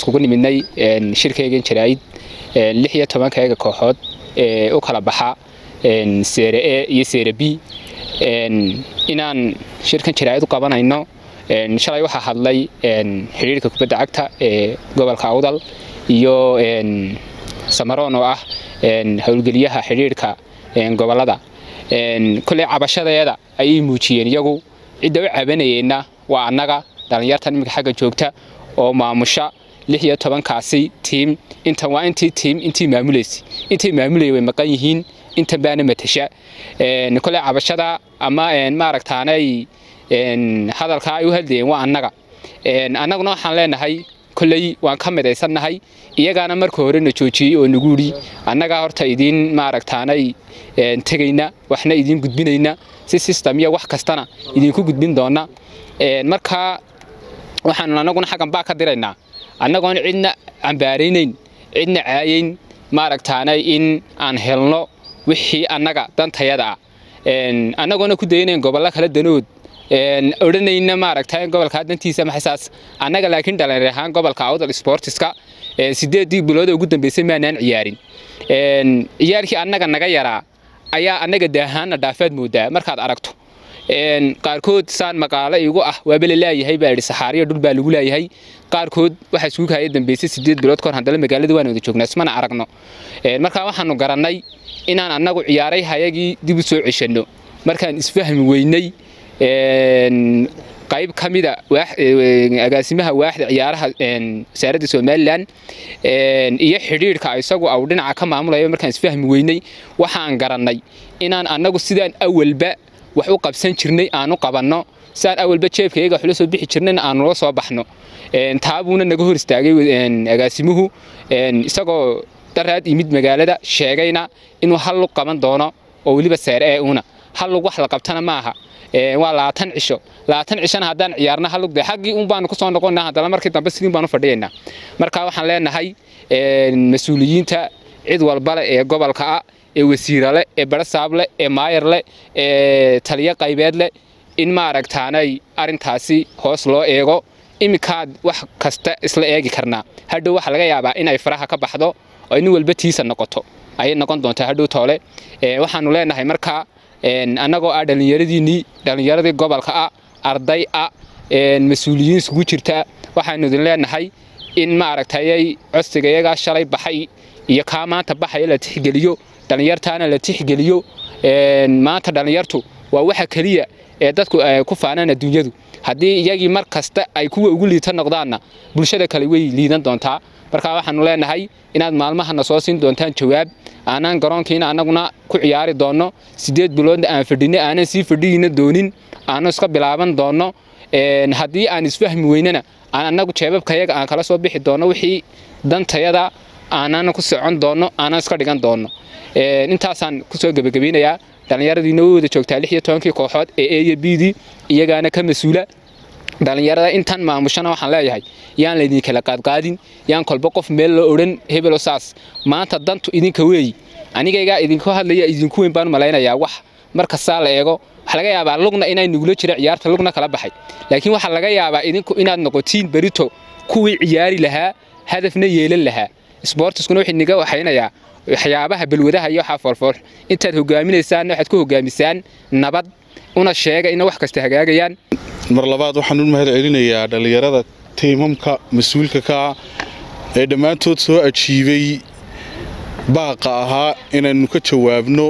iskugu nimidnay shirkaygan jaraa'id lix iyo tobankayga kooxood ee u kala baxa seere e iyo seere b inaan shirkan jaraa'id u qabanayno shalay waxaa hadlay xidhiirka kubadda cagta ee gobolka awdal iyo samaroon oo ah howlgeliyaha xidhiirka gobolada kolley cabashadeeda ayay muujiyeen iyagu cidda u cabanayeenna waa annaga dhallinyartan iminka xagga joogta oo maamusha lix iyo tobankaasi tiim intan waa intii tiim intii maamulaysa intay maamulaya way maqan yihiin intan baana matasha kolley cabashada ama maaragtaanay hadalkaa ay u hadlayeen waa annaga annaguna waxaan leenahay kolley waan ka midaysannahay iyagaana marka horena joojiyey oo nagu yidhi annagaa horta idiin maaragtaanay tegayna waxna idiin gudbinayna si system iyo wax kastana idinku gudbin doona marka waxaanu annaguna xaggan baa ka diraynaa annagoon cidna cambaaraynayn cidna caayayn maaragtaanay in aan helno wixii annaga dantayada ah annagoona ku daynayn gobollo kala danood odhanayna maaragta gobolka dantiisa maxasaas annaga laakiin dhalinyar ahaan gobolka awdal sportiska sideedii bilooda ugu dambeysay maanaan ciyaarin ciyaarkii annaga naga yaraa ayaa annaga daahaana dhaafaad moodaa markaad aragto qaarkood saan maqaalo igu ah waaba la laayahay baa idhi saxaariya dhul baa lagu laayahay qaarkood waxaa isugu kaya dambeysay sideed bilood kahor haddana magaalada waan wada joognaa ismana aragno markaa waxaanu garannay inaan annagu ciyaaray hayagii dib u soo ceshanno markaan isfahmi weynay qayb ka mida agaasimaha waaxda ciyaaraha wasaaradda somalilan iyo xidhiirhka isagu au dhinaca ka maamulaya markaan isfahmi weynay waxaan garannay inaan annagu sidaan awalba wax u qabsan jirnay aanu qabanno sidaan awalba jeebkayaga waxula soo bixi jirnayna aanula soo baxno taabuuna naga hor istaagay agaasimuhu isagoo daraad imid magaalada sheegayna inuu hal lug qaban doono oo weliba seer ee una hal lug wax la qabtana maaha waa labaatan cisho labaatan cishona haddaan ciyaarna halug de xaggii un baanu kusoo noqonnaa haddana markii dambe sidiin baanu fadhiyaynaa marka waxaan leenahay mas-uuliyiinta cid walbale ee gobolka ah ee wasiirale ee barasaable ee maayarle ee taliyo qaybeedle in maaragtaanay arrintaasi hoos loo eego iminkaad wax kasta isla eegi karnaa hadhow waxaa laga yaabaa in ay faraha ka baxdo oo nin walba tiisa noqoto ayay noqon doontaa hadhow toole waxaanu leenahay markaa annagoo ah dhallinyaradiinnii dhallinyaradii gobolka ah arday ah mas-uuliyiin isugu jirta waxaanu idin leenahay in maaragtayay codsiga iyagaa shalay baxay iyo kaa maanta baxaya la tixgeliyo dhallinyartaana la tixgeliyo maanta dhallinyartu waa waxa keliya ee dadku ku faanaan adduunyadu haddii iyagii mar kasta ay kuwa ugu liita noqdaanna bulshada kale way liidan doontaa markaa waxaanu leenahay inaad maalmahana soo siin doontaan jawaab aanaan garoonkiina annaguna ku ciyaari doonno sideed biloodna aan fadhinay aanan sii fadhiyina doonin aanu iska bilaaban doonno haddii aan isfahmi weynana aan annagu jeebabkayaga aan kala soo bixi doonno wixii dantayada aanana ku socon doonno aanan iska dhigan doonno intaasaan kusoo gebagabeynayaa dhallinyaradiina way wada joogtaa lix iyo tobankii kooxood ee e iyo bdii iyagaana ka mas-uula dhallinyarada intan maamushana waxaan leeyahay yaan laydin kala qaadqaadin yaan kolba qof meel loo odhan hebelo saas maanta dantu idinka weeyi anigaygaa idinku hadlaya idinku weyn baan malaynayaa wax markastaa la eego waxaa laga yaabaa lugna inay nugula jira ciyaarta lugna kala baxay laakiin waxaa laga yaabaa idinku inaad noqotiin berito kuwii ciyaari lahaa hadafna yeelan lahaa sboortiskuna wuxuu niga waxaynayaa waxyaabaha balwadaha iyo waxaa foolfool intaad hogaaminaysaanna waxaad ku hogaamisaan nabad una sheega ina wax kasta hagaagayaan mar labaad waxaan u mahad celinayaa dhallinyarada tiimamka mas-uulka ka ah ee dhammaantood soo ajiibay baaqa ahaa inaynu ka jawaabno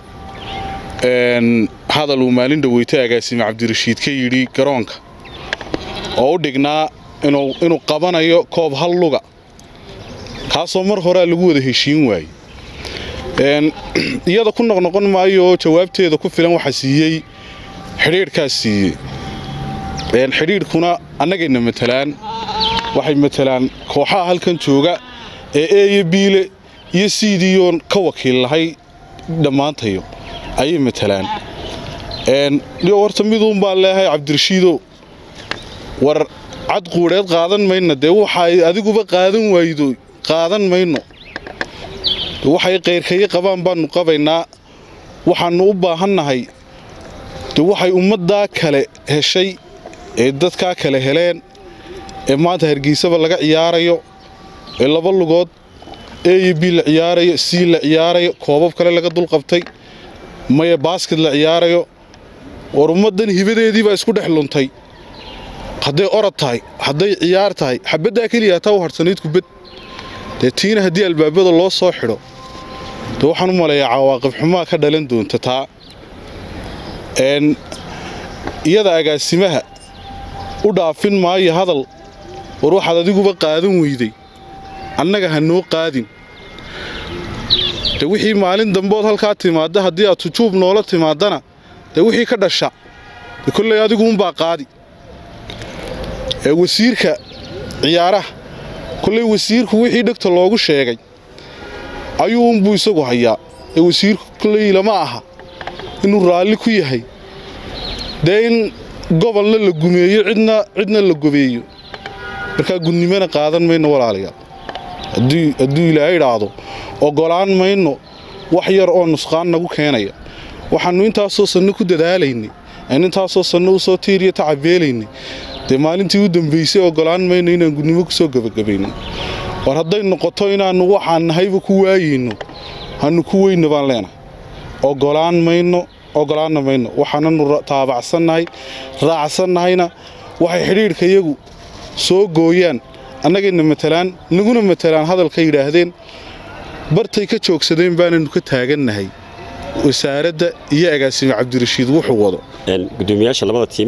hadal uu maalin dhaweytay agaasime cabdirashiid ka yidhi garoonka oo u dhignaa inuu qabanayo koob hal luga kaasoo mar horea lagu wada heshiin waaye iyada ku noqnoqon maayo jawaabteeda ku filan waxa siiyey xidhiidhkaas siiyey xidhiidhkuna annagayna matalaan waxay matalaan kooxaha halkan jooga ee eeyo biile iyo siidiyoon ka wakiil lahay dhammaantayo ayay matalaan horta miduun baan leehay cabdirashiidow war cad quudheed qaadan mayna dee waxaay adiguba qaadan waydo qaadan mayno waxay qayrkayo qabaan baannu qabaynaa waxaannu u baahannahay de waxay ummaddaa kale heshay ee dadkaa kale heleen ee maanta hargeysaba laga ciyaarayo ee laba lugood a iyo b la ciyaarayo c la ciyaarayo koobab kale laga dulqabtay maya baasket la ciyaarayo war ummaddan hibadeedii baa isku dhex luntay hadday orod tahay hadday ciyaar tahay xabaddaa keliya hataa u harhsanayd kubad dee tiina haddii albaabada loo soo xidho dee waxaan u maleeyaa cawaaqib xumaa ka dhalan doonta taa n iyada agaasimaha u dhaafin maayo hadal war waxaad adiguba qaadan weyday annaga ha noo qaadin de wixii maalin dambood halkaa timaadda haddii aad tujuub noola timaaddana dee wixii ka dhasha de kolley adiguunbaa qaadi ee wasiirka ciyaaraha kolley wasiirku wixii dhegta loogu sheegay ayuu unbuu isagu hayaa ee wasiirku kolley lama aha inuu raalli ku yahay dee in gobolna la gumeeyo cidna cidna la gobeeyo markaa gudnimana qaadan mayno walaalayaal hadduu ilaahay idhaahdo oggolaan mayno wax yar oo nusqaan nagu keenaya waxaannu intaasoo sanno ku dadaalaynay aan intaasoo sanno u soo tiiriyo tacabeelaynay dee maalintii u dambaysay oggolaan mayno inaan gudnimo ku soo gebagabayno war hadday noqoto inaannu waxaan nahayba ku waayayno hannu ku weyna baan leenahay oggolaan mayno oggolaanna mayno waxaananu taabacsannahay raacsannahayna waxay xidhiidhka iyagu soo gooyaan annagayna matalaan naguna matalaan hadalka yidhaahdeen bartay ka joogsadeen baananu ka taagannahay wasaaradda iyo agaasime cabdirashiid wuxuu wado gudoomiyaasha labada tiim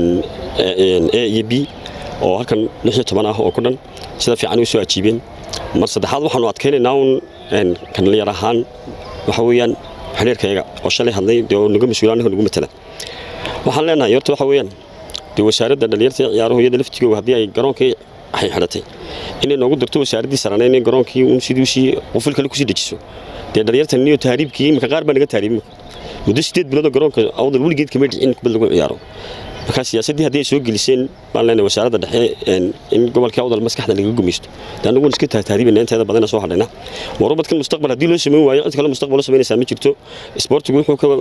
a iyo b oo halkan ah oo ku dhan sida fiican u soo ajiibeen mar saddexaad waxaanu adkaynaynaa un kanliyar ahaan waxa weeyaan xidhiirkayaga oo shalay hadlay dee oo naga mas-uula annaga nagu matala waxaan leenahay horta waxa weeyaan dee wasaaradda dhalinyarta ciyaaruhu iyada laftigooga haddii ay garoonkii waxay xidhatay inay noogu darto wasaaraddii sarana inay garoonkii un sidiisii qufil kale kusii dejiso dee dhalinyartan iyo tahriibkii imika qaar baa naga tahriibin muddo sideed biloodoo garoonka awdal weligeed kama dhicin kubad lagu ciyaaro markaa siyaasaddii haddii ay soo geliseen baan leenahay wasaaradda dhexe in gobolkii awdal maskaxda laga gumaysto dee annagu waan iska tahriibina inteeda badana soo hadhayna warubadkan mustaqbal haddii loo samayn waayo cid kale mustaqbal loo samaynaysaa ma jirto isboortigu wuxuu ka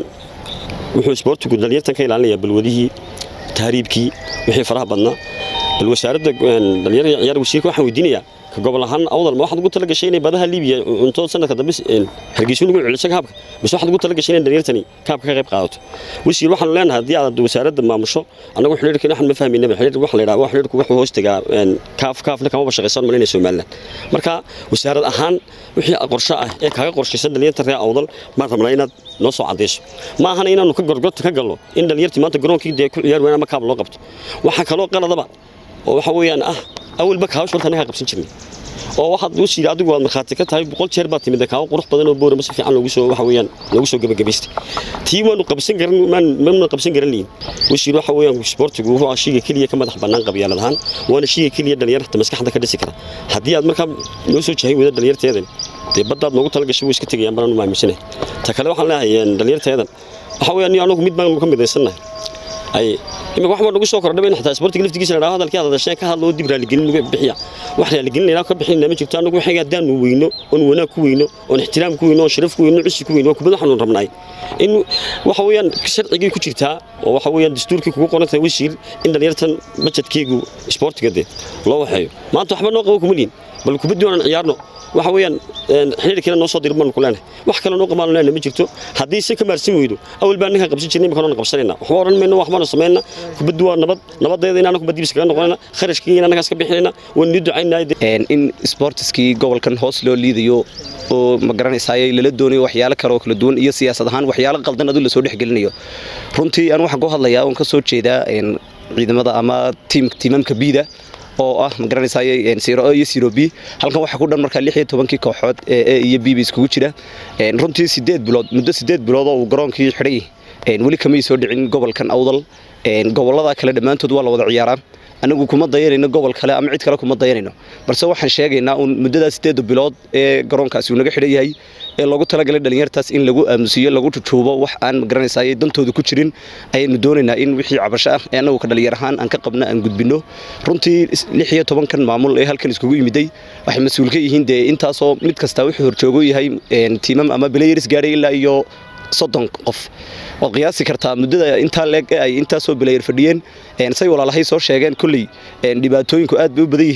wuxuu isboortigu dhalinyartan ka ilaalinayaa balwadihii tahriibkii wixii faraha badnaa bal wasaaradda dhalinyarada ciyaar wasiirka waxaan weydiinayaa ka gobol ahaan awdal ma waxaad ugu tala gashay inay badaha liibiya cunto sanadka dambe hargeysa lagu celiso kaabka mise waxaad ugu tala gashay inay dhalinyartani kaabka ka qayb qaadato wasiir waxaanu leenahay haddii aad wasaaradda maamusho annagu xidhiirka waxaan ma fahmaynaba xidhiir waxa la yidhaha xidhiirku wuxuu hoos tagaa kaaf kaafna kamaba shaqaysan malinaya somaliland marka wasaarad ahaan wixii qorshe ah ee kaaga qorshaysan dhalinyarta reer awdal maan rabnaa inaad noo soo cadayso ma ahana inaanu ka gorgorta ka galno in dhalinyartii maanta garoonkii dee ku ciyaar weyn ama kaab loo qabto waxaa kaloo qaladaba oo waxa weeyaan ah awalba kaawasha horta anaga qabsan jirnay oo waxaad u siida adigu waad markhaati ka tahay boqol jeer baad timid kaawo qurux badan oo boorama si fiican loogu soo waxa weeyaan loogu soo gabagabaystay tii waanu qabsan garan maanu qabsan garan liin wasiir waxa weeyaan sportigu wuxuu shiga keliya ka madax bannaan qabyaalad ahaan waana shiga keliya dhalinyarta maskaxda ka dhisi kara haddii aad markaa noo soo jahay wada dhalinyarteedan dee baddaad noogu talagashay way iska tegayaan banaanu maaminsanay ta kale waxaan leeyahay dhalinyarteedan waxa weeyaan anagu mid baanu ka midaysannahay ay imika wax baa nagu soo kordhay in xataa sportiga laftigiisa la hadalkii aad hadasheen ka hadlo dib raaligelin lagu bixiya wax raaligelin ilaa ka bixin ma jirto anagu waxay haddaanu weyno oon wanaag ku weyno oon ixtiraam ku weyno oon sharaf ku weyno cusi ku weyno waa kubad waxaanu rabnay in waxa weeyaan sharcigii ku jirtaa oo waxa weeyaan dastuurkii kugu qoran tahay wasiir in dhalinyartan bajedkeegu sportiga dee loo waxeeyo maanta waxba noo qabo kuma liin bal kubaddii oonan ciyaarno waxa weeyaan xiriirkiina noo soo dirin baanu ku leenahay wax kale noo qabaanu leenahay ma jirto haddii si ka maarsin weydo awal baan ninkan qabsan jirnay imika noona qabsanayna waxba odhan mayno waxbaanu samayna kubaddu waa nabad nabadeeda in anagu kubaddiibis kaga noqonayna kharashkii in anagaas ka bixinayna waan nii ducaynaa in sportiskii gobolkan hoos loo liidayo oo ma garanaysaay lala doonayo waxyaalo kale oo kala duwan iyo siyaasad ahaan waxyaalo qaldan adu lasoo dhexgelinayo runtii aan waxaan ku hadlayaa oon ka soo jeedaa ciidamada ama tiimamka biida oo ah ma garanaysaay siro iyo siro b halkan waxaa ku dhan markaa lix iyo tobankii kooxood ee e iyo b ba iskugu jira runtii sideed bilood muddo sideed bilood oo uu garoonkii xidhay weli kamay soo dhicin gobolkan awdal gobolada kale dhammaantood waa la wada ciyaaraa anagu kuma dayanayno gobol kale ama cid kale kuma dayanayno balse waxaan sheegaynaa uun muddadaa sideeda bilood ee garoonkaasi uu naga xidhan yahay ee loogu talagalay dhalinyartaas in lagu aamusiyo lagu jujuubo wax aan magaranaysaay dantooda ku jirin ayaynu doonaynaa in wixii cabasho ah ee annagu ka dhalinyar ahaan aan ka qabna aan gudbinno runtii lix iyo tobankan maamul ee halkan iskugu yimiday waxay mas-uul ka yihiin dee intaasoo mid kastaa wuxuu horjoogo yahay tiimam ama belayers gaadhay ilaa iyo soddon qof waad qiyaasi kartaa muddada intaa leeg ay intaasoo belayar fadhiyeen say walaalahay soo sheegeen kolley dhibaatooyinku aad bay u badan yihiin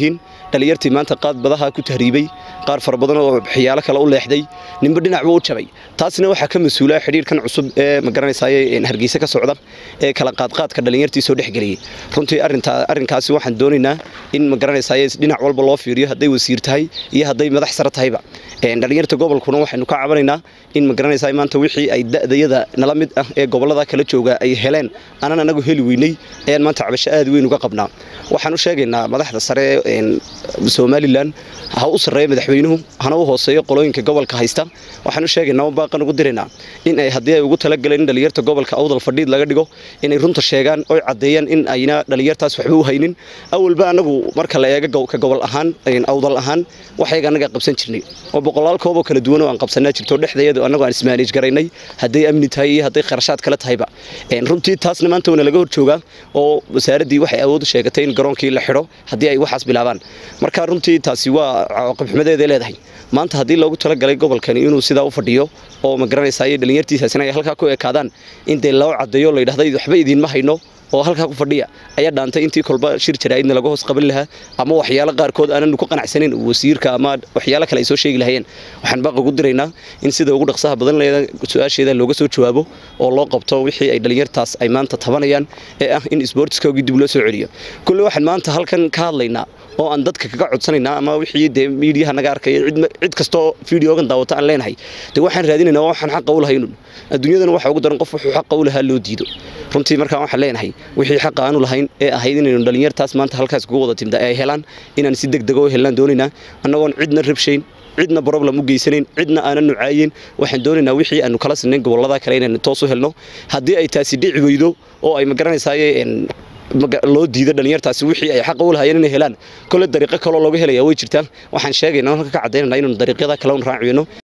dhalinyartii maanta qaad badaha ku tahriibay qaar fara badan oo xiyaalo kale u leexday ninba dhinacba u jabay taasina waxaa ka mas-uula xidhiirkan cusub ee magaranaysaay hargeysa ka socda ee kala qaadqaadka dhalinyartii soo dhexgeliyey runtii arintaa arrinkaasi waxaan doonaynaa in magaranaysaay dhinac walba loo fiiriyo hadday wasiir tahay iyo hadday madax sare tahayba dhalinyarta gobolkuna waxaynu ka cabanaynaa in magaranaysaay maanta wixii ay da'dayada nala mid ah ee gobolada kala jooga ay heleen aanan anagu heli weynay ayaan maanta cabasho aad weyn uga qabnaa waxaan u sheegaynaa madaxda sare somalilan ha u sarreeya madaxweynuhu hana u hooseeyo qolooyinka gobolka haysta waxaan u sheegaynaa baaqan ugu diraynaa in ay haddii ay ugu talagaleen in dhalinyarta gobolka awdal fadhiid laga dhigo inay runta sheegaan oy caddeeyaan in ayna dhalinyartaas waxba u haynin awalba anagu marka la eega ka gobol ahaan awdal ahaan waxyaga annaga qabsan jirnay oo boqolaal kooboo kala duwan oo aan qabsanaa jirto dhexdeedu annagu aan ismaanij garaynay hadday amni tahay iyo hadday kharashaad kale tahayba runtii taasna maanta wana laga hor joogaa oo wasaaraddii waxay awood u sheegatay in garoonkii la xidho haddii ay waxaas bilaabaan marka runtii taasi waa cawaaqibxumadeeday leedahay maanta haddii loogu talagalay gobolkani inuu sidaa u fadhiyo oo ma garanaysaay dhalinyartiisaasina ay halkaa ku ekaadaan in dee loo caddeeyo la yidhahda waxba idiinma hayno oo halkaa ku fadhiya ayaa dhaantay intii kolba shir jaraa'idna laga hoos qaban lahaa ama waxyaalo qaarkood aananu ku qanacsanayn wasiirka ama waxyaalo kale ay soo sheegi lahayeen waxaan baaq ugu diraynaa in sida ugu dhaqsaha badan leeda su-aasheeda looga soo jawaabo oo loo qabto wixii ay dhalinyartaas ay maanta tabanayaan ee ah in isboortiskoogii dib loo soo celiyo kulle waxaan maanta halkan ka hadlaynaa oo aan dadka kaga codsanaynaa ama wixii dee miidiyaha naga arkaya cid kastoo fideogan daawata aan leenahay dee waxaan raadinaynaa waxaan xaqa u lahaynun adduunyadana waxa ugu daran qof wuxuu xaqa u lahaa loo diido runtii markaan waxaan leenahay wixii xaqa aanu lahayn ee ahayd inaynu dhalinyartaas maanta halkaas kugu wada timda ay helaan inaan si degdega u helnaan doonaynaa annagoon cidna rabshayn cidna problem u geysanayn cidna aanan nucaayin waxaan doonaynaa wixii aanu kala sinayn gobolada kale inaynu toos u helno haddii ay taasi dhici weydo oo ay magaranaysaay loo diido dhalinyartaasi wixii ay xaqa u lahayeen inay helaan kole dariiqo kaloo looga helaya way jirtaan waxaan sheegaynaa halka ka caddaynanaa inaynu dariiqyada kale un raaciyno